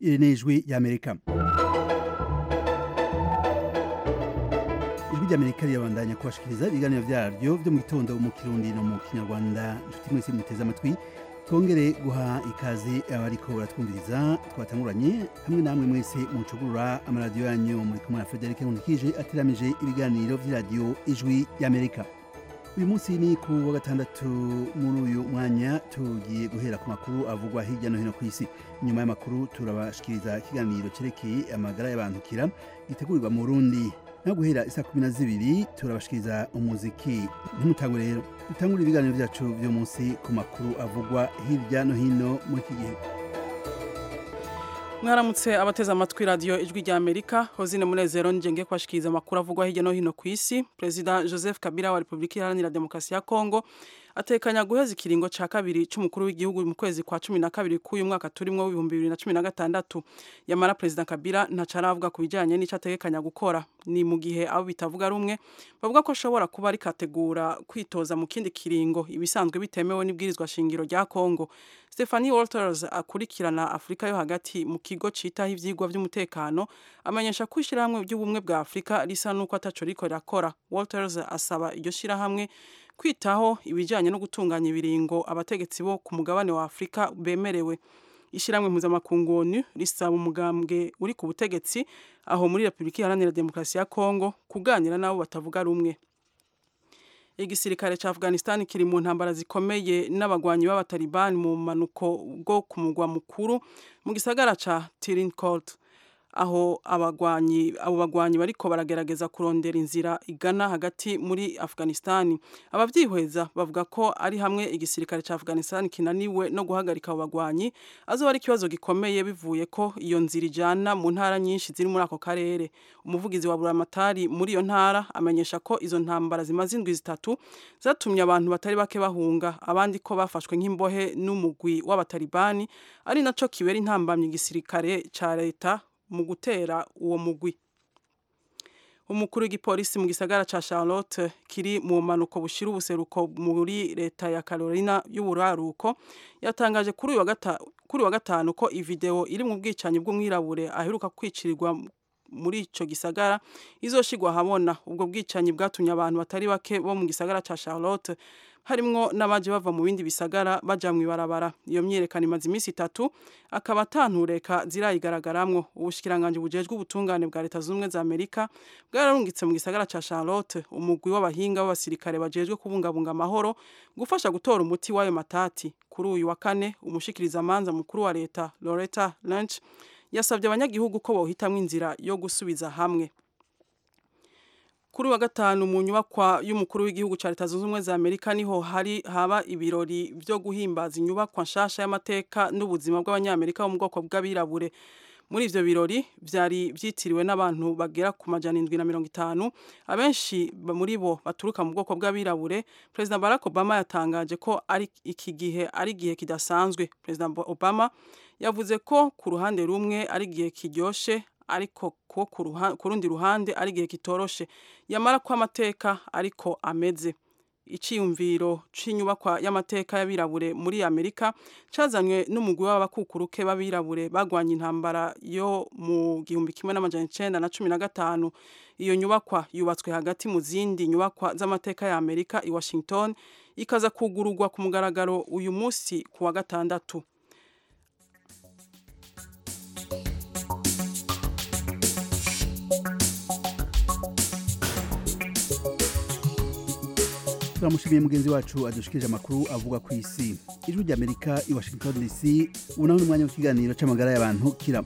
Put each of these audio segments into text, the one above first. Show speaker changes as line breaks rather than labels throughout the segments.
iri ni ijwi ry'amerika ijwi ry'amerika rirabandanya kubashikiriza ibiganiro vyaryo vyo mu gitondo mu kirundi no mu kinyarwanda inshuti mwese muteze amatwi twongere guha ikaze abariko baratwumviriza twatanguranye hamwe namwe mwese mucugurura amaradiyo yanyu muri kumwe na Frederic Nkunikije ateramije ibiganiro vy'iradiyo ijwi ry'Amerika uyu munsi ni ku wa gatandatu muri uyu mwanya tugiye guhera ku makuru avugwa hirya no hino ku isi nyuma y'amakuru turabashikiriza ikiganiro cerekeye amagara y'abantukira gitegurirwa mu Burundi no guhera isa kumi na zibiri turabashikiriza umuziki ntimutangwe rero dutangure ibiganiro vyacu vyo munsi ku makuru avugwa hirya no hino muri iki gihe
mwaramutse abateze amatwi radiyo ijwi rya amerika hozine munezero njenge kwashikiriza amakuru avugwa hirya no hino ku isi perezida joseph kabila wa repubulika iharanira demokarasi ya kongo atekanya guheza ikiringo ca kabiri c'umukuru w'igihugu mu kwezi kwa cumi na kabiri k'uyu mwaka turimwo w'ibihumbi bibiri na cumi na gatandatu yamara perezida kabila ntaco aravuga ku bijanye n'ico ategekanya gukora ni mu gihe abo bitavuga rumwe bavuga ko ashobora kuba ariko ategura kwitoza mu kindi kiringo ibisanzwe bitemewe n'ibwirizwa shingiro rya kongo stephanie walters akurikirana afurika yo hagati mu kigo citaho ivyigwa vy'umutekano amenyesha ko ishirahamwe ry'ubumwe bwa afurika risa n'uko ataco riko rirakora walters asaba iryo shirahamwe kwitaho ibijyanye no gutunganya ibiringo abategetsi bo ku mugabane wa afurika bemerewe ishyirahamwe mpuzamakungu onu risaba umugambwe uri ku butegetsi aho muri repubulika iharanira demokarasi ya kongo kuganira n'abo batavuga rumwe igisirikare ca afghanistan kiri mu ntambara zikomeye n'abagwanyi b'abatalibani mu manuko bwo ku mugwa mukuru mu gisagara ca tirinkot aho abagwanyi abo bagwanyi bariko baragerageza kurondera inzira igana hagati muri Afghanistan abavyihweza bavuga ko ari hamwe igisirikare ca Afghanistan kinaniwe no guhagarika abo bagwanyi azoba ari ikibazo gikomeye bivuye ko iyo nzira ijana mu ntara nyinshi ziri muri ako karere umuvugizi wa Buramatari muri iyo ntara amenyesha ko izo ntambara zimaze indwi zitatu zatumye abantu batari bake bahunga abandi ko bafashwe nk'imbohe n'umugwi w'abatalibani ari naco kibera intambamye igisirikare ca leta mu gutera uwo mugwi umukuru w'igipolisi mu gisagara ca Charlotte kiri mu manuko bushira ubuseruko muri leta ya Carolina y'uburaruko yatangaje kuri uyu wa gatanu kuri wa gatanu ko ivideo iri mu bwicanyi bw'umwirabure aheruka kwicirirwa muri ico gisagara izoshigwa habona ubwo bwicanyi bwatumye abantu batari bake bo mu gisagara ca Charlotte harimwo n'abaje bava mu bindi bisagara baja mw'ibarabara iyo myerekano imaze iminsi itatu akaba atantureka zirayigaragaramwo ubushikiranganje bujejwe ubutungane bwa leta z'ubumwe za amerika bwararungitse mu gisagara ca charlotte umugwi w'abahinga b'abasirikare bajejwe kubungabunga amahoro gufasha gutora umuti w'ayo matati kuri uyu wa kane umushikirizamanza mukuru wa leta loretta lynch yasabye abanyagihugu ko bohitamwo inzira yo gusubiza hamwe kuri wa gatanu mu nyubakwa y'umukuru w'igihugu cya leta zunze ubumwe za amerika niho hari haba ibirori byo guhimbaza inyubakwa nshasha y'amateka n'ubuzima bw'abanyamerika bo mu bwoko bw'abirabure muri ivyo birori vyari vyitiriwe n'abantu bagera ku majana indwi na mirongo itanu abenshi muri bo baturuka mu bwoko bw'abirabure perezida barack obama yatangaje ko ari iki gihe ari igihe kidasanzwe perezida obama yavuze ko ku ruhande rumwe ari igihe kiryoshe ariko ko ku rundi ruhande ari igihe kitoroshe yamara ko amateka ariko ameze iciyumviro c'inyubakwa y'amateka y'abirabure muri amerika cazanywe n'umugwi w'abakukuruke b'abirabure bagwanye intambara yo mu gihumbi kimwe n'amajana icenda na cumi na gatanu iyo nyubakwa yubatswe hagati mu zindi nyubakwa z'amateka ya amerika i washington ikaza kugururwa ku mugaragaro uyu munsi ku wa gatandatu
turamushimiye mugenzi wacu adushikirije amakuru avuga ku isi ijwi ry'amerika i washington dc ubu naho ni umwanya w'ikiganiro c'amagara y'abantu kira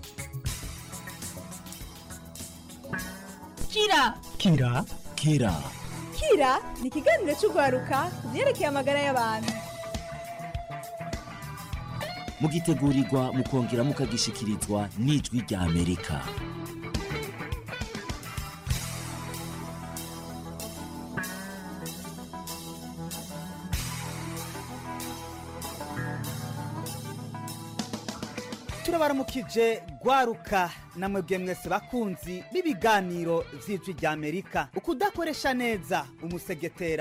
kira
kira kira
kira ni ikiganiro cy'urwaruka ku byerekeye amagara y'abantu
mugitegurirwa mukongera mukagishikirizwa n'ijwi rya amerika
turabaramukije gwaruka namwebwe mwese bakunzi b'ibiganiro vy'ijwi rya amerika ukudakoresha neza umusegetera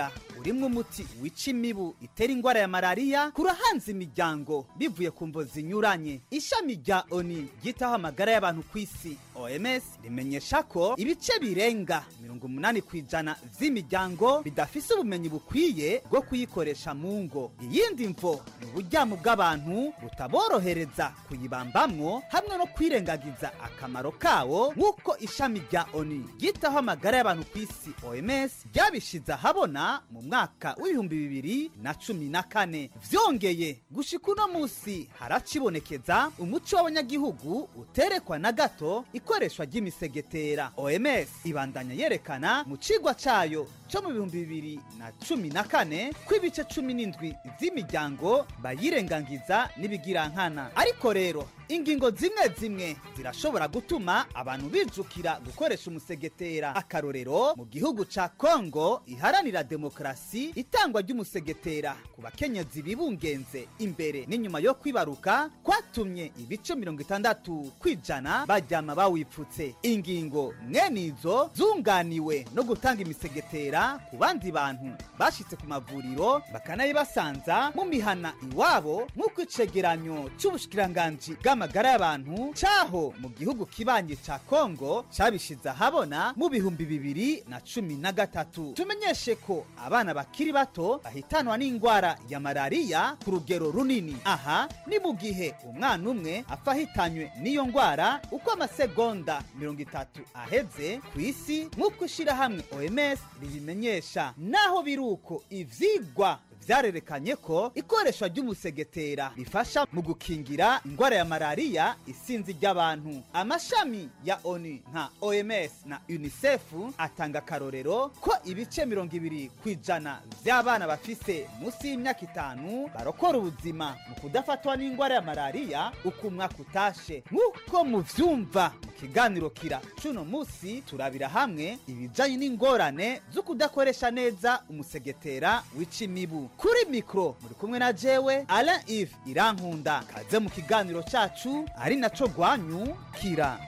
urimwo umuti wica imibu itera ingwara ya malariya kurahanze imiryango bivuye ku mvo zinyuranye ishami rya oni ryitaho amagara y'abantu ku isi oms rimenyesha ko ibice birenga mirongo umunani ku ijana vy'imiryango bidafise ubumenyi bukwiye bwo kuyikoresha mu ngo iyindi mvo ni uburyamo bw'abantu butaborohereza kuyibambamwo hamwe no kwirengagiza akamaro kawo nk'uko ishami rya oni ryitaho amagara y'abantu ku isi oms ryabishize ahabona mu mwaka w'ibihumbi bibiri na cumi na kane vyongeye gushika uno musi haracibonekeza umuco w'abanyagihugu uterekwa na gato ikoreshwa ry'imisegetera oms ibandanya yerekana mu cigwa cayo co mu bihumbi bibiri na cumi na kane ko ibice cumi n'indwi z'imiryango bayirengangiza n'ibigirankana ariko rero ingingo zimwe zimwe zirashobora gutuma abantu bijukira gukoresha umusegetera akarorero mu gihugu ca kongo iharanira demokarasi itangwa ry'umusegetera ku bakenyezi bibungenze imbere n'inyuma yo kwibaruka kwatumye ibice mirongo itandatu kwijana baryama bawipfutse ingingo mwene izo zunganiwe no gutanga imisegetera ku bandi bantu bashitse ku mavuriro bakanayibasanza mu mihana iwabo nk'uko icegeranyo c'ubushikiranganji bw'amagara y'abantu caho mu gihugu kibanye ca kongo cabishize ahabona mu bihumbi bibiri na cumi na gatatu tumenyeshe ko abana bakiri bato bahitanwa n'ingwara ya malariya ku rugero runini aha ni mu gihe umwana umwe apfa ahitanywe n'iyo ngwara uko amasegonda mirongo itatu aheze ku isi nk'uko ishirahamwe oms ribimenyesha naho biri uko ivyigwa vyarerekanye ko ikoreshwa ry'umusegetera rifasha mu gukingira ingwara ya malariya isinzi ry'abantu amashami ya onu nka oms na unicef atanga akarorero ko ibice mirongo ibiri ku ijana vy'abana bafise munsi y'imyaka itanu barokora ubuzima mu kudafatwa n'ingwara ya malariya uko umwaka utashe nk'uko muvyumva mu kiganiro kira cuno musi turabira hamwe ibijanye n'ingorane zo kudakoresha neza umusegetera wica imibu kuri mikro muri kumwe na jewe alain ive irankunda kaze mu kiganiro cacu ari naco rwanyu kira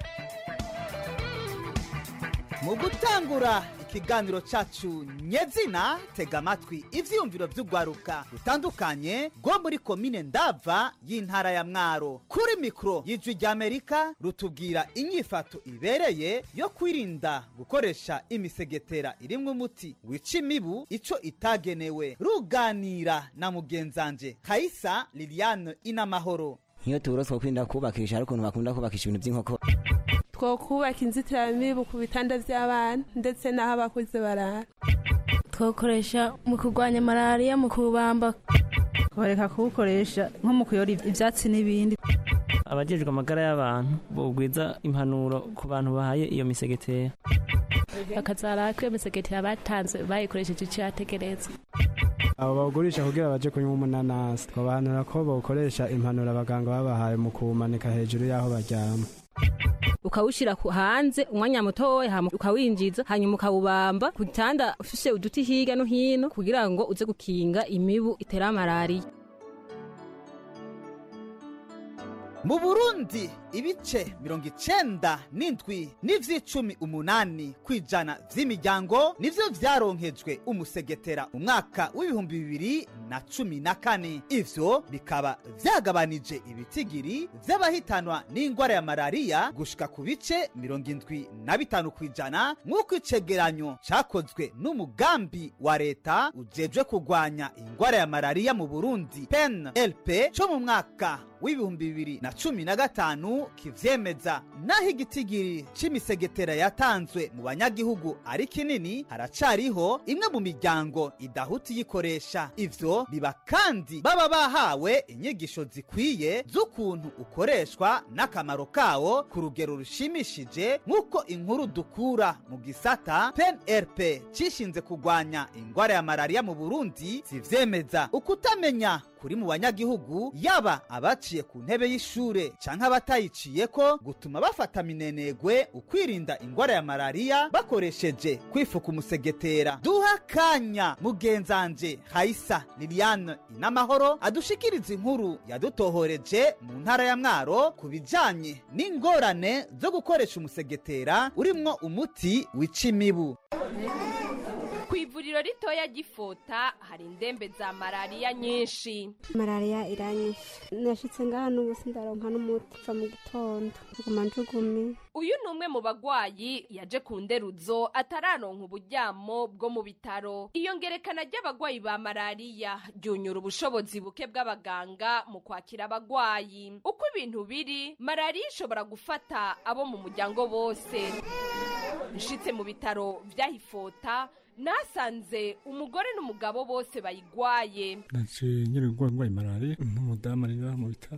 mu gutangura ikiganiro cacu nyezina tega amatwi ivyiyumviro vy'urwaruka rutandukanye rwo muri komine ndava y'intara ya mwaro kuri mikoro y'ijwi ry'amerika rutubwira inyifato ibereye yo kwirinda gukoresha imisegetera irimwo umuti wica imibu ico itagenewe ruganira na mugenzanje kayisa liliane inamahoro
nk'iyo tuburose two kwirinda kubakisha hari ukuntu bakunda kubakisha ibintu by'inkoko
twokubaka inzitiramibu ku bitanda by'abana ndetse n'aho abakuze barara
twakoresha mu kurwanya malariya mu kubamba
bareka kuwukoresha nko mu kuyora ibyatsi n'ibindi
abajejwe amagara y'abantu bogwiza impanuro ku bantu bahaye iyo misegetera
bakazara ko iyo misegetera batanze bayikoresheje icyo yategereza
abo bawugurisha kugira baje kunywa umunanasi twabahanura ko bawukoresha impanuro abaganga babahaye mu kuwumanika hejuru y'aho baryama
ukawushyira hanze umwanya mutoya ukawinjiza hanyuma ukawubamba ku gitanda ufise uduti hirya no hino kugira ngo uze gukinga imibu itera malariya
mu burundi ibice mirongo icenda n'indwi n'ivy'icumi umunani kw'ijana vy'imiryango nivyo vyaronkejwe umusegetera mu mwaka w'ibihumbi bibiri na cumi na kane ivyo bikaba vyagabanije ibitigiri vy'abahitanwa n'ingwara ya malariya gushika ku bice mirongo indwi na bitanu kw'ijana nk'uko icegeranyo cakozwe n'umugambi wa leta ujejwe kurwanya ingwara ya malariya mu burundi pen lp co mu mwaka w'ibihumbi bibiri na cumi na gatanu kivyemeza naho igitigiri c'imisegetera yatanzwe mu banyagihugu ari kinini haracariho imwe mu miryango idahuta iyikoresha ivyo biba kandi baba bahawe inyigisho zikwiye z'ukuntu ukoreshwa n'akamaro kawo ku rugero rushimishije nk'uko inkuru dukura mu gisata penrp cishinze kurwanya ingwara ya malariya mu burundi zivyemeza ukutamenya kuri mu banyagihugu yaba abaciye ku ntebe y'ishure canke abatayiciyeko gutuma bafata minenegwe ukwirinda ingwara ya malariya bakoresheje kwifuka umusegetera duha akanya mugenzanje hayisa liliane inamahoro adushikiriza inkuru yadutohoreje mu ntara ya mwaro ku bijanye n'ingorane zo gukoresha umusegetera urimwo umuti wica imibu
ivuriro ritoya ry'ifota hari indembe za malariya nyinshi
malariya iranyishe nashitse ngaha n'ubu sindaronka n'umuti uva mu gitondo nguma njugumi
uyu ni umwe mu bagwayi yaje ku nderuzo atararonka uburyamo bwo mu bitaro iyo ngerekana ry'abagwayi ba malariya ryunyura ubushobozi buke bw'abaganga mu kwakira abagwayi uko ibintu biri malariya ishobora gufata abo mu muryango bose nshitse mu bitaro vyahifota nasanze umugore n'umugabo bose bayigwaye
naciye nyiri ngwaye malariya n'umudamu ari ngaha mu bitaro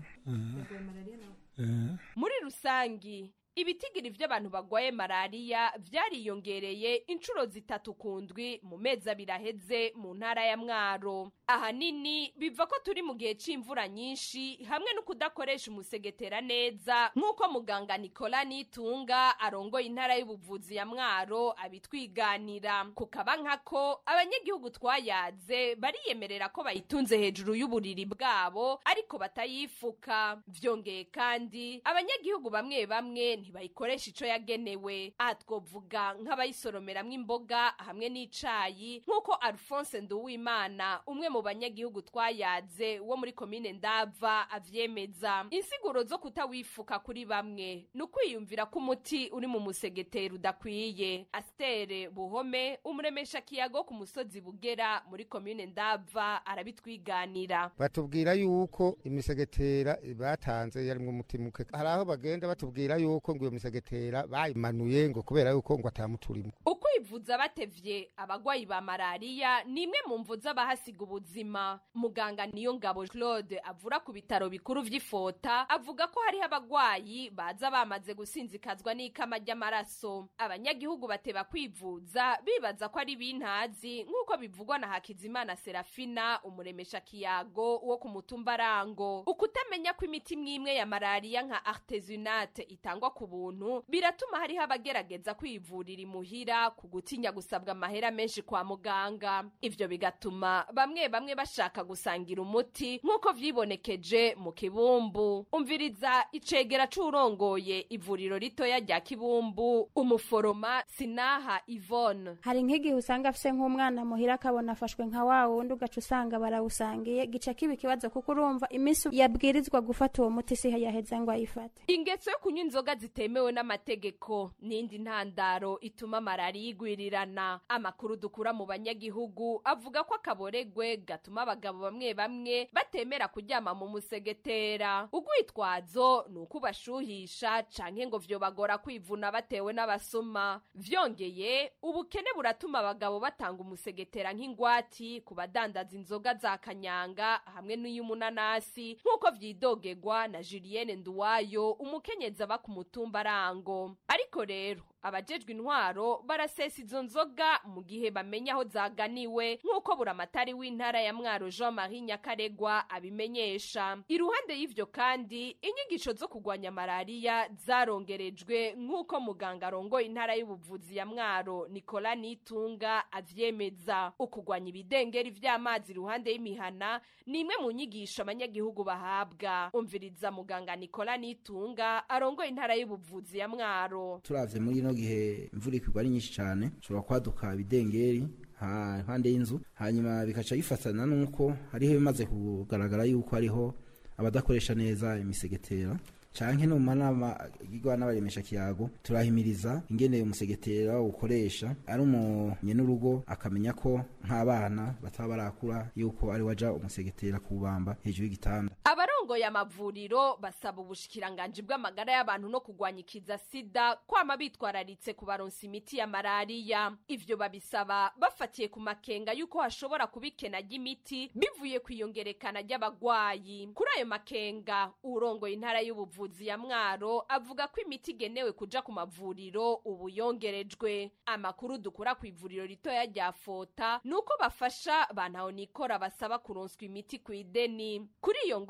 muri rusangi ibitigiri vy'abantu bagwaye malariya vyariyongereye inshuro zitatu ku ndwi mu mezi abiri aheze mu ntara ya mwaro ahanini biva ko turi mu gihe c'imvura nyinshi hamwe no kudakoresha umusegetera neza nk'uko muganga nikola nitunga arongoye intara y'ubuvuzi ya mwaro abitwiganira kukaba nkako abanyagihugu twayaze bariyemerera ko bayitunze hejuru y'uburiri bwabo ariko batayifuka vyongeye kandi abanyagihugu bamwe bamwe ntibayikoresha ico yagenewe aha twovuga nk'abayisoromeramwo imboga hamwe n'icayi nk'uko alphonse nduwimana umwe mu banyagihugu twayaze wo muri komine ndava avyemeza insiguro zo kutawifuka kuri bamwe ni ukwiyumvira ko umuti uri mu musegetero udakwiye astere buhome umuremesha kiyago ku musozi bugera muri komine ndava arabitwiganira
batubwira yuko imisegetera batanze yarimwo umuti muke hari aho bagenda batubwira yuko ngo iyo misegetera bayimanuye ngo kubera yuko ngo atamuturimo
ukwivuza batevye abagwayi ba malariya ni imwe mu mvu z'abahasiga ubuzima muganga niyo ngabo claude avura ku bitaro bikuru vy'ifota avuga ko hariho abagwayi baza bamaze gusinzikazwa n'ikama ry'amaraso abanyagihugu bateba kwivuza bibaza ko ari bintazi nk'uko bivugwa na hakizimana serafina umuremesha kiyago wo ku mutumba rango ukutamenya ko imiti mwimwe ya malariya nka artesunate itangwa ku buntu biratuma hariho abagerageza kwivurira imuhira ku gutinya gusabwa amahera menshi kwa muganga ivyo bigatuma bamwe bamwe bashaka gusangira umuti nk'uko vyibonekeje mu kibumbu umviriza icegera c'urongoye ivuriro ritoya rya kibumbu umuforoma sinaha ivone
hari nk'igihe usanga afise nk'umwana muhira akabona afashwe nka wa wundi ugaca usanga barawusangiye gica kiba ikibazo kuko urumva iminsi yabwirizwa gufata uwo muti si yaheza ngo ayifate
ingeso yo kunywa inzoga zitemewe n'amategeko n'indi ntandaro ituma malariya igwirirana amakuru dukura mu banyagihugu avuga ko akaboregwe gatuma abagabo bamwe bamwe batemera kuryama mu musegetera ugwitwazo ni uko ubashuhisha canke ngo vyobagora kwivuna batewe n'abasuma vyongeye ubukene buratuma abagabo batanga umusegetera nk'ingwati ku badandaza inzoga za kanyanga hamwe n'iy'umunanasi nk'uko vyidogegwa na julienne nduwayo umukenyezi aba ku mutumba rango ariko rero abajejwe intwaro barasesa izo nzoga mu gihe bamenya aho zaganiwe nk'uko buramatari w'intara ya mwaro jean marie nyakaregwa abimenyesha iruhande y'ivyo kandi inyigisho zo kugwanya malariya zarongerejwe nk'uko muganga arongoye intara y'ubuvuzi ya mwaro nikola nitunga avyemeza ukugwanya ibidengeri vy'amazi iruhande y'imihana ni imwe mu nyigisho abanyagihugu bahabwa umviriza muganga nikola nitunga arongoye intara y'ubuvuzi ya mwaro
turavye muri ino gihe imvura ikigwa ari nyinshi cyane ushobora kwaduka ibidengeri impande y'inzu hanyuma bikaca bifatana n'uko hariho ibimaze kugaragara yuko hariho abadakoresha neza imisegetera canke no mu manama yigwa n'abaremesha kiyago turahimiriza ingene umusegetera ukoresha ari umunye n'urugo akamenya ko nk'abana bataba barakura yuko ari waja umusegetera kubamba hejuru y'igitanda
abarongoye amavuriro basaba ubushikiranganji bw'amagara y'abantu no kugwanya ikiza sida kwama bitwararitse kubaronsa imiti ya malariya ivyo babisaba bafatiye ku makenga yuko hashobora kuba ikena ry'imiti bivuye kwiyongerekana ry'abagwayi kuri ayo makenga urongoye intara y'ubuvuzi ya mwaro avuga ko imiti igenewe kuja ku mavuriro ubu yongerejwe amakuru dukura ku ivuriro ritoya rya fota ni uko bafasha bantaho nikora basaba kuronswa imiti ku ideni kuri iyo ngorane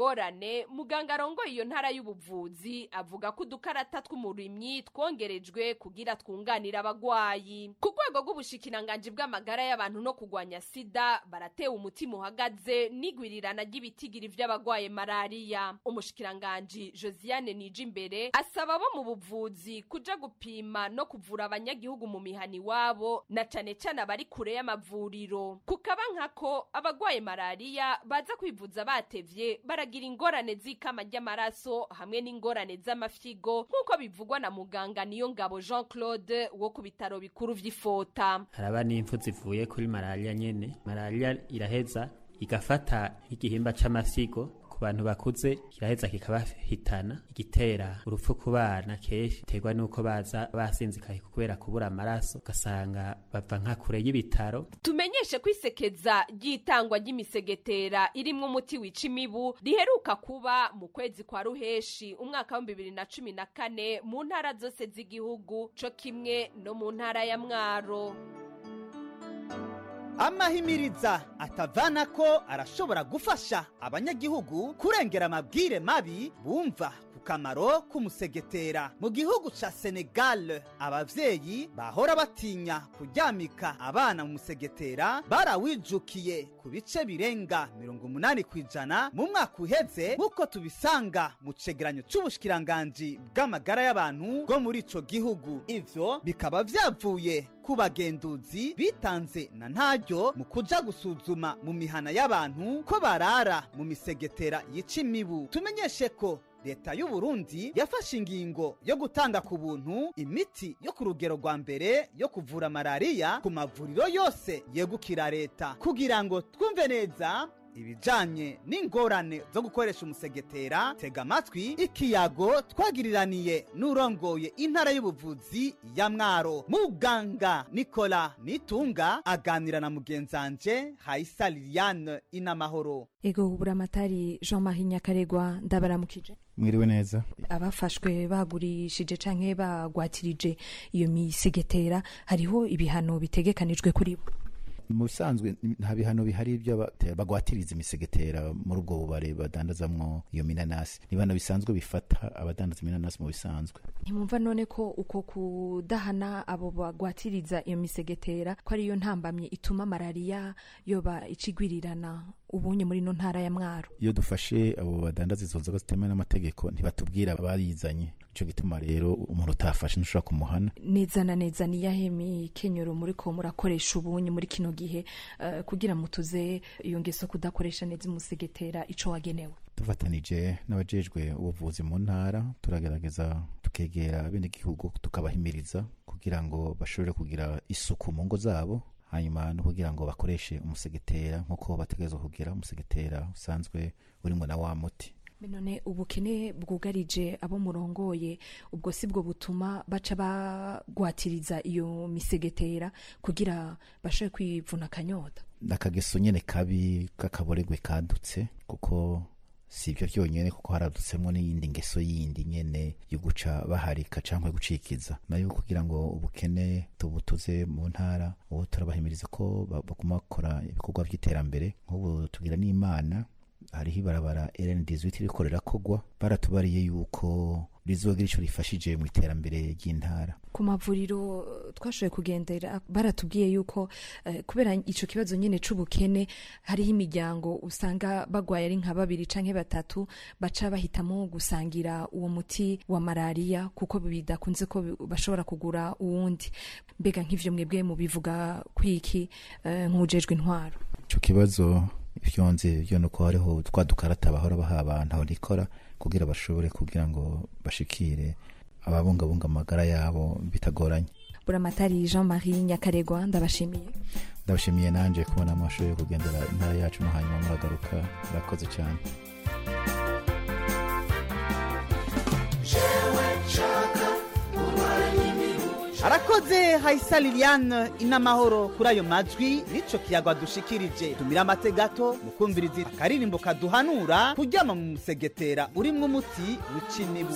cane muganga arongoye iyo ntara y'ubuvuzi avuga ko udukarata tw'umurimyi twongerejwe kugira twunganira abagwayi ku rwego rw'ubushikiranganji bw'amagara y'abantu no kugwanya sida baratewe umutima uhagaze n'igwirirana ry'ibitigiri vy'abagwaye malariya umushikiranganji josiane nije imbere asaba abo mu buvuzi kuja gupima no kuvura abanyagihugu mu mihani wabo na cane cane abari kure y'amavuriro kukaba nkako abagwaye malariya baza kwivuza batevye baragira ingorane z'ikama ry'amaraso hamwe n'ingorane z'amafyigo nk'uko bivugwa na muganga niyo ngabo jean claude wo ku bitaro bikuru vy'ifota
haraba n'impfu zivuye kuri malariya nyene malariya iraheza igafata nk'igihimba c'amasigo ku bantu bakuze kiraheza kikabahitana igitera urupfu ku bana kenshi biterwa n'uko baza basinzikaye kubera kubura amaraso ugasanga bava nka kure y'ibitaro
tumenyeshe ko isekeza ry'itangwa ry'imisegetera irimwo umuti wica imibu riheruka kuba mu kwezi kwa ruheshi umwaka wa bibiri na cumi na kane mu ntara zose z'igihugu co kimwe no mu ntara ya mwaro
amahimiriza atavana ko arashobora gufasha abanyagihugu kurengera amabwire mabi bumva ku kamaro k'umusegetera mu gihugu ca senegal abavyeyi bahora batinya kuryamika abana mu musegetera barawijukiye ku bice birenga mirongo umunani ku ijana mu mwaka uheze nk'uko tubisanga mu cegeranyo c'ubushikiranganji bw'amagara y'abantu bwo muri ico gihugu ivyo bikaba vyavuye ku bagenduzi bitanze na ntaryo mu kuja gusuzuma mu mihana y'abantu ko barara mu misegetera yica imibu tumenyeshe ko leta y'u Burundi yafashe ingingo yo gutanga ku buntu imiti yo ku rugero rwa mbere yo kuvura malariya ku mavuriro yose yegukira leta kugira ngo twumve neza ibijanye n'ingorane zo gukoresha umusegetera tega amatwi ikiyago twagiriraniye n'urongoye intara y'ubuvuzi ya mwaro muganga nikola nitunga aganira na mugenzanje hayisa liliane inamahoro
ego buramatari jean marie nyakaregwa ndabaramukije
mwiriwe neza
abafashwe bagurishije canke bagwatirije iyo misegetera hariho ibihano bitegekanijwe kuri bo
mu bisanzwe nta bihano bihari ibyo bagwatiriza imisegetera muri ubwo bubare badandazamwo iyo minanasi ni ibihano bisanzwe bifata abadandaza iminanasi mu bisanzwe
ntimwumva none ko uko kudahana abo bagwatiriza iyo misegetera ko ariyo ntambamye ituma malariya yoba icigwirirana ubunye muri no ntara ya mwaro
iyo dufashe abo badandaza izo nzoga zitemewe n'amategeko ntibatubwira abayizanye ico gituma rero umuntu utafashe ntushobora kumuhana
neza na neza niyahe mikenyero muri ko murakoresha ubunye muri kino gihe uh, kugira mutuze iyo ngeso kudakoresha neza umusegetera ico wagenewe
dufatanije n'abajejwe ubuvuzi mu ntara turagerageza tukegera abenegihugu tukabahimiriza kugira ngo bashobore kugira isuku mu ngo zabo hanyuma no kugira ngo bakoreshe umusegetera nk'uko bategerezwa kugira umusegetera usanzwe urimo na wa muti
none ubukene bwugarije abo murongoye ubwo si bwo butuma baca bagwatiriza iyo misegetera kugira bashobore kwivuna akanyota
akageso nyene kabi k'akaboregwe kadutse kuko si ibyo byonyine kuko haradutsemwo n'iyindi ngeso yindi nyene yo guca baharika canke gucikiza nayo kugira ngo ubukene tubutuze mu ntara ubu turabahimiriza ko baguma bakora ibikorwa by'iterambere nk'ubu tugira n'imana hariho ibarabara rn18 ririko rirakogwa baratubariye yuko rizogira ico rifashije mu iterambere ry'intara
ku mavuriro twashoboye kugendera baratubwiye yuko uh, kubera ico kibazo nyene c'ubukene hariho imiryango usanga bagwaye ari nka babiri canke batatu baca bahitamo gusangira uwo muti wa malariya kuko bidakunze ko bashobora kugura uwundi mbega nk'ivyo mwebwe mubivuga kwiki uh, nk'ujejwe intwaro
ico kibazo ivyonze vyo nuko hariho twa dukarata bahora baha abantu aho nikora kugira bashobore kugira ngo bashikire ababungabunga amagara yabo bitagoranye
buramatari jean marie nyakaregwa ndabashimiye
ndabashimiye nanje kubona mwashoboye kugendera intara yacu no hanyuma muragaruka murakoze cyane
arakoze hayisa liliane inamahoro kuri ayo majwi nico kiyagwa dushikirije tumira amate gato mukumviriza akaririmbo kaduhanura kuryama mu musegetera urimwo umuti wica imibu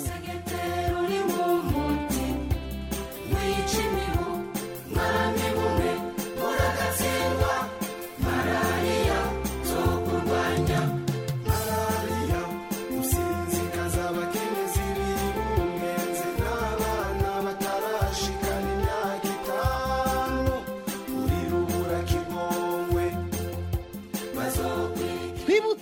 Malaria, so kurwanya malaria,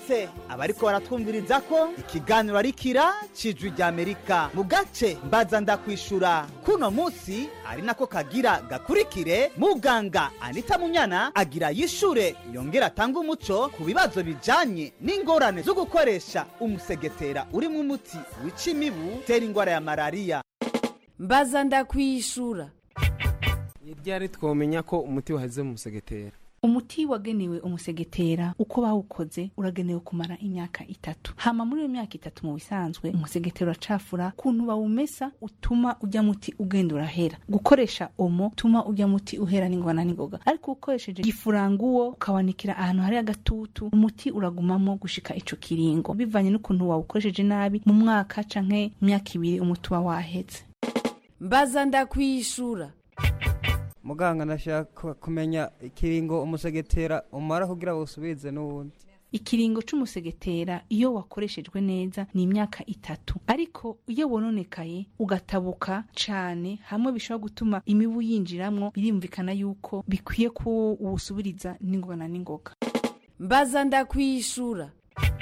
twibutse abariko baratwumviriza ko ikiganiro ari kira cijwi rya amerika mu gace mbaza ndakwishura kuno munsi ari nako kagira gakurikire muganga anita munyana agira yishure yongera atanga umuco ku bibazo bijanye n'ingorane zo gukoresha umusegetera urimwo umuti wica imibu utera ingwara ya malariya
mbaza ndakwishura
ryari twomenya ko umuti waheze mu musegetera
umuti wagenewe umusegetera uko bawukoze uragenewe kumara imyaka itatu hama muri iyo myaka itatu mu bisanzwe umusegetera uracafura kuntu bawumesa utuma ujya muti ugenda urahera gukoresha omo utuma ujya muti uhera n'ingona n'ingoga ariko ukoresheje gifuranguwo ukawanikira ahantu hari agatutu umuti uragumamo gushika ico kiringo bivanye n'ukuntu wawukoresheje nabi mu mwaka canke imyaka ibiri umuti uba waheze
mbaza ndakwishura
muganga ndashaka kumenya ikiringo umusegetera umara kugira usubize n'uwundi
ikiringo c'umusegetera iyo wakoreshejwe neza ni imyaka itatu ariko iyo wononekaye ugatabuka cane hamwe bishobora gutuma imibu yinjiramwo birumvikana yuko bikwiye ko uwusubiriza n'ingoga n'ingoga
mbaza ndakwishura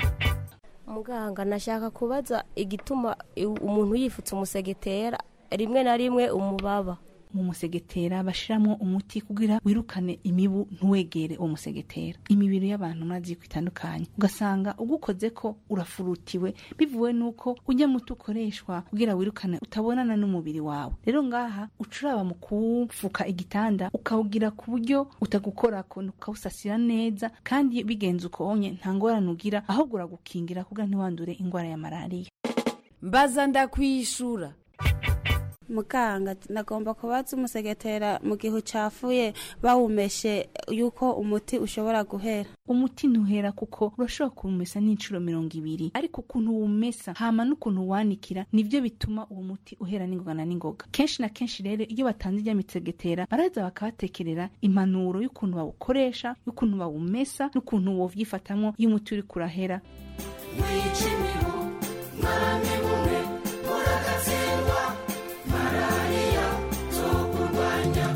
muganga nashaka kubaza igituma umuntu yifutse umusegetera rimwe na rimwe umubaba
mu musegetera bashiramo umuti kugira wirukane imibu ntuwegere uwo musegetera imibiri y'abantu murazi ko itandukanye ugasanga ugukoze ko urafurutiwe bivuwe nuko ujya muti ukoreshwa kugira wirukane utabonana n'umubiri wawe rero ngaha ucuraba mu kuwupfuka igitanda ukawugira ku buryo utagukorako ukawusasira neza kandi bigenze uko wonye nta ngorane ugira ahubwo uragukingira kugira ntiwandure indwara ya malariya
mbaza ndakwishura
muganga nagomba kubaza umusegetera mu gihe ucafuye bawumeshe yuko umuti ushobora guhera
umuti ntuhera kuko urashobora kuwumesa n'inshuro mirongo ibiri ariko ukuntu uwumesa hama n'ukuntu wanikira nivyo bituma uwo muti uhera n'ingoga na n'ingoga kenshi na kenshi rero iyo batanze irya mitsegetera baraza bakabatekerera impanuro y'ukuntu bawukoresha y'ukuntu bawumesa n'ukuntu wovyifatamwo iyo umuti uriko urahera
wica imibu mwaramibumwe muragatsindwa malariya tukurwanya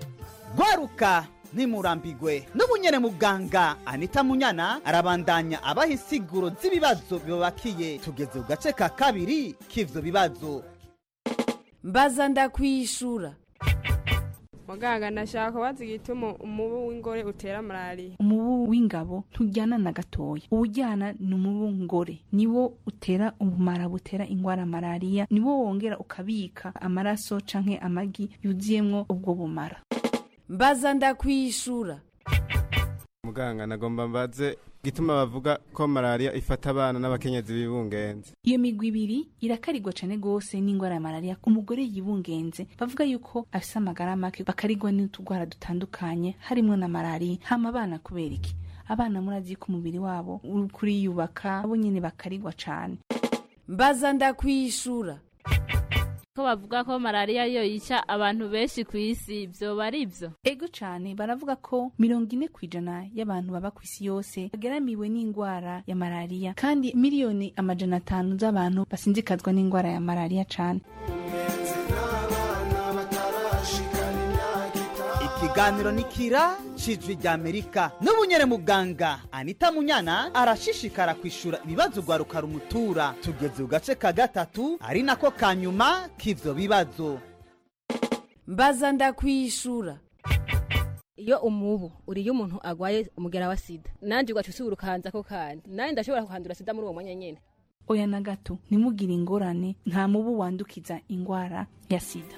gwaruka ntimurambigwe n'ubunyene muganga anita munyana arabandanya abaha insiguro z'ibibazo bibabakiye tugeze ku gace ka kabiri k'ivyo bibazo
mbaza ndakwishura
muganga nashaka kubaza igituma umubu w'ingore utera malariya
umubu w'ingabo ntujyana na gatoya uwujyana ni umubu ngore niwo utera ubumara butera ingwara malariya niwo wongera ukabika amaraso canke amagi yuzuyemwo ubwo bumara
mbaza ndakwishura
muganga nagomba mbaze gituma bavuga ko malariya ifata abana n'abakenyezi bibungenze
iyo migwi ibiri irakarigwa cane gose n'ingwara ya malariya umugore yibungenze bavuga yuko afise amagara make bakarigwa n'utugwara dutandukanye harimwo na malariya hama abana kubera iki abana murazi ko umubiri wabo uri kuriyubaka bo nyene bakarigwa cane
mbaza ndakwishura
ko bavuga ko malariya yo yica abantu benshi ku isi vyoba ari vyo
ego cane baravuga ko mirongo ine kw'ijana y'abantu baba ku isi yose bageramiwe n'ingwara ya malariya kandi miliyoni amajana atanu z'abantu basinzikazwa n'ingwara ya malariya cane
ikiganiro ni kira cijwi rya amerika n'ubunyere muganga anita munyana arashishikara kwishura ibibazo rwaruka rumutura tugeze ku gace ka gatatu ari nako ka nyuma k'ivyo bibazo
mbaza ndakwishura
iyo umubu uriye umuntu agwaye umugera wa sida nanje ugaca usubira ukahanza ko kandi nanje ndashobora kuhandura sida muri uwo mwanya nyene
oya na gato ntimugire ingorane nta mubu wandukiza ingwara ya sida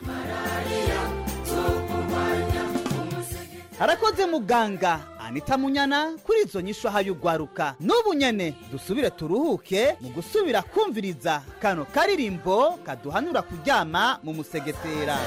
harakoze muganga anita munyana kuri izo nyisho y'urwaruka n'ubu nyene dusubire turuhuke mu gusubira kumviriza kano karirimbo kaduhanura kuryama mu musegetera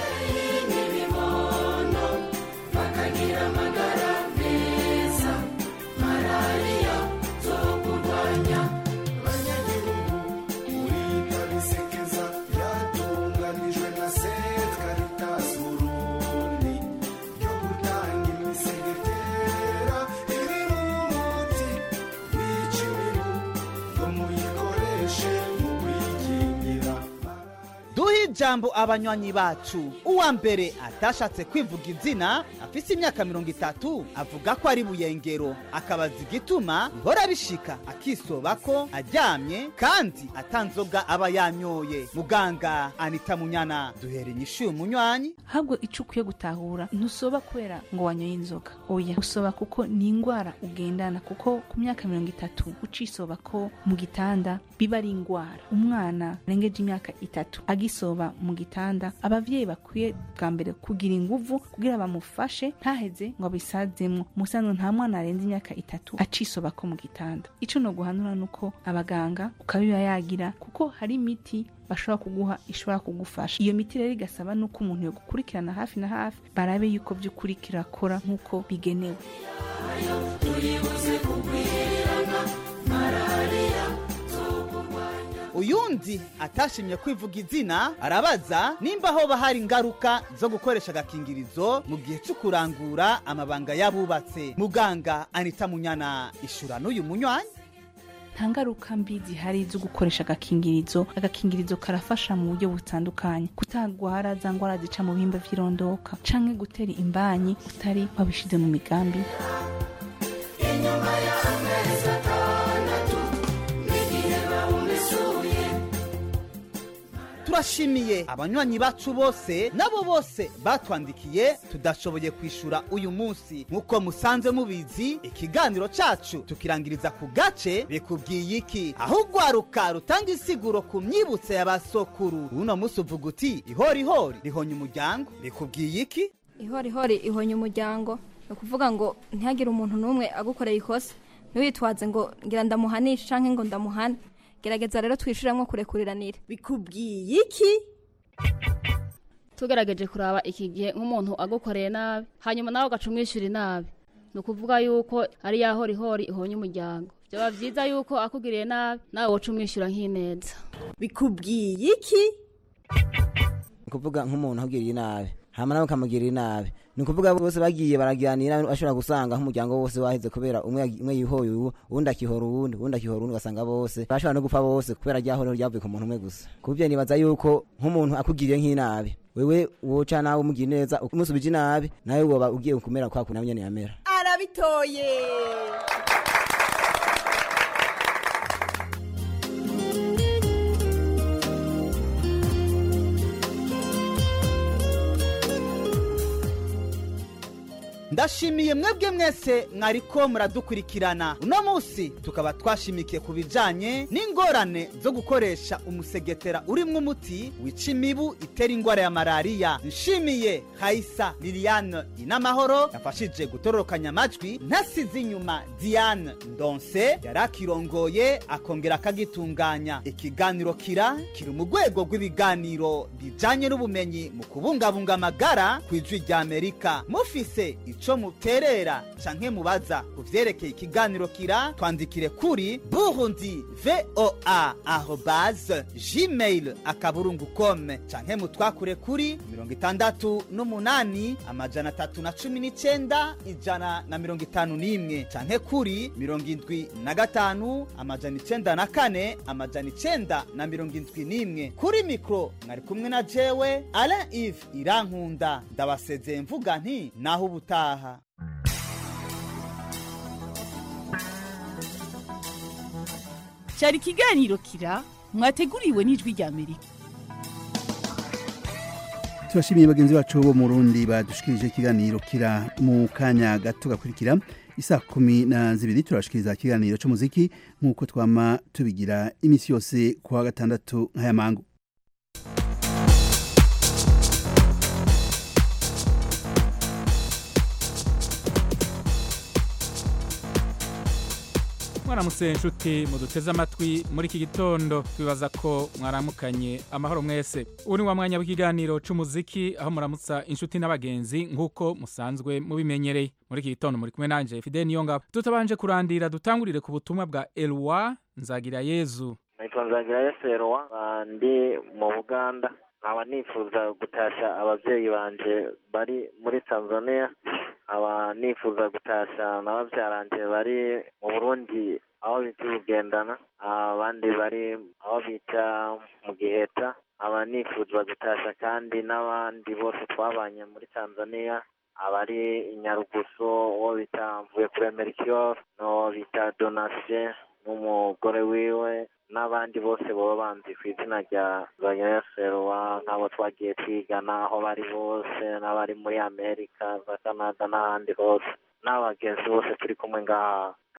bakagira amagara meza malariya zo kurwanya abanyagihugu murinda bisekeza byatunganijwe na set caritas burundi ryo gutanga imisegetera iri umuti wica imibu ngo muyikoreshe mu kwikingira
duhe ijambo abanywanyi bacu uwa mbere atashatse kwivuga izina afise imyaka mirongo itatu avuga ko ari buyengero akabaza igituma bihora bishika akisoba ko aryamye kandi atanzoga aba yanyoye muganga anita munyana duhera inyishu y'umunywanyi
ahubwo icyo ukwiye gutahura ntusoba kubera ngo wanyoye inzoga oya usoba kuko ni indwara ugendana kuko ku myaka mirongo itatu ucisoba ko mu gitanda biba ari indwara umwana arengeje imyaka itatu agisoba mu gitanda abavyeyi bakwiye bwa mbere kugira inguvu kugira bamufashe ntaheze ngo abisazemwo musanzwe nta mwana arenze imyaka itatu acisoba ko mu gitanda ico no guhanura nuko abaganga ukabiba yagira kuko hari imiti bashobora kuguha ishobora kugufasha iyo miti rero igasaba nuko umuntu yo gukurikirana hafi na hafi barabe yuko by'ukuri kirakora nk'uko bigenewe
turibuze kugwirirana malariya
uyundi atashimye kwivuga izina arabaza nimba hoba hari ingaruka zo gukoresha agakingirizo mu gihe cyo kurangura amabanga y'abubatse muganga anita munyana ishura n'uyu munywanyi
nta ngaruka mbi zihari zo gukoresha agakingirizo agakingirizo karafasha mu buryo butandukanye kutagwara za ndwara zica mu bihimba vy'irondoka canke gutera imbanyi utari wabishize mu migambi
inyuma y'amezi atandatu n'igihe bawumesuye
turashimiye abanywanyi bacu bose nabo bose batwandikiye tudashoboye kwishura uyu munsi nk'uko musanzwe mubizi ikiganiro cacu tukirangiriza ku gace bikubwiye iki aho ugwaruka rutanga insiguro ku myibutso ya basokuru uno munsi uvuga uti ihorihori rihonya umuryango bikubwiye iki
ihorihori ihonya umuryango ni ukuvuga ngo ntihagire umuntu n'umwe agukoreye ikosa ntiwitwaze ngo ngira ndamuhanishe cyangwa ngo ndamuhane gerageza rero twishyuremo kurekuriranire
bikubwiye iki
tugerageje kuraba iki gihe nk'umuntu agukoreye nabi hanyuma nawe ugaca umwishyura inabi ni ukuvuga yuko ari ya horihori ihonye umuryango byaba byiza yuko akugiriye nabi nawe woca umwishyura nk'ineza
bikubwiye iki
ni ukuvuga nk'umuntu ahugiriye nabi hama nawe ukamugirira inabi ni ukuvuga bose bagiye baraganira bashobora gusanga nk'umuryango wose waheze kubera umwe umwe yihoye uwu uwundi akihora uwundi uwundi akihora uwundi ugasanga bose bashobora no gupfa bose kubera ryahorero ryavuye ku muntu umwe gusa kubyo nibaza yuko nk'umuntu akugiriye nk'inabi wewe woca nawe umugira neza umusubije inabi nawe woba ugiye kumera kwa kuntu nyene yamera
arabitoye
ndashimiye mwebwe mwese mwariko muradukurikirana uno munsi tukaba twashimikiye ku bijanye n'ingorane zo gukoresha umusegetera urimwo umuti wica imibu itera ingwara ya malariya nshimiye hayisa liliane inamahoro yafashije gutororokanya amajwi ntasize inyuma diane ndonse yari akirongoye akongera akagitunganya ikiganiro kira kiri mu rwego rw'ibiganiro bijanye n'ubumenyi mu kubungabunga amagara ku ijwi rya amerika mufise ico muterera canke mubaza ku vyerekeye ikiganiro kira twandikire kuri burundi voa arobase gmail akaburungu com canke mutwakure kuri mirongo itandatu n'umunani amajana atatu na cumi n'icenda ijana na mirongo itanu n'imwe canke kuri mirongo indwi na gatanu amajana icenda na kane amajana icenda na mirongo indwi n'imwe kuri mikro mwari kumwe na jewe alain ive irankunda ndabasezeye mvuga nti naho ubutaha
cyari ikiganiro kira mwateguriwe n'ijwi rya amerika
turashimiye bagenzi bacu bo mu rundi badushikirije ikiganiro kira mu kanya gato gakurikira isaa kumi na zibiri turashikiriza ikiganiro cy'umuziki nk'uko twama tubigira iminsi yose ku wa gatandatu nk'aya mangu
mwaramutse inshuti muduteze amatwi muri iki gitondo twibaza ko mwaramukanye amahoro mwese ubu ni wa mwanya w'ikiganiro c'umuziki aho muramutsa inshuti n'abagenzi nk'uko musanzwe mubimenyereye muri iki gitondo muri kumwe nanje fide niyongabo tutabanje kurandira dutangurire ku butumwa bwa elwa nzagira yezu
nitwa nzagira yesu elwa ndi mu buganda nkaba nifuza gutasha ababyeyi banje bari muri tanzania nkaba nifuza gutasha na babyaranje bari mu burundi aho bita ubugendana abandi bari aho bita mu giheta aba nifuzwa gutasha kandi n'abandi bose twabanye muri tanzania abari i nyarugusu uwo bita mvuye kuri merikiyoro n'uwo bita donasiye n'umugore wiwe n'abandi bose baba banzi ku izina rya banyaserwa nk'abo twagiye twigana aho bari bose n'abari muri amerika za canada n'ahandi hose n'abagenzi bose turi kumwe ngaha